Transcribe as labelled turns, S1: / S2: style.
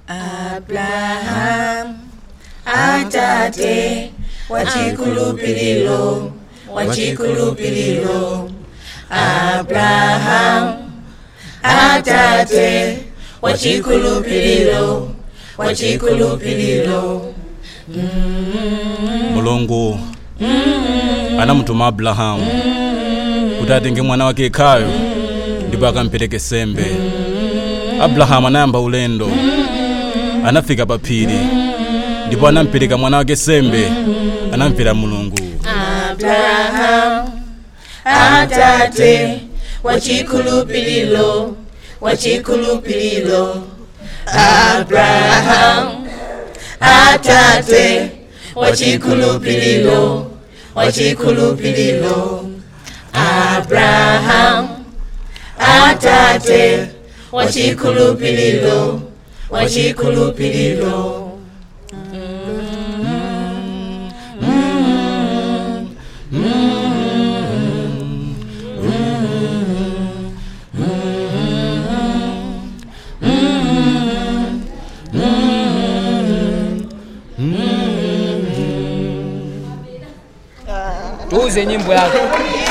S1: Abraham, atate wachikulupililo, wachikulupililo. Abraham, atate wachikulupililo, wachikulupililo.
S2: mulungu anamutuma abrahamu kuti atenge mwana wake yekhayo ndipo akampereke sembe abrahamu anayamba ulendo anafika pa phiri ndipo anampereka mwana wake sembe anamvera mulungu
S1: Abraham, atate wachikulupililo, wachikulupililo. Abraham, atate wachikulupililo, wachikulupililo. Abraham, atate wachikulupililo, wachikulupililo.
S3: tuuze nyimbo yako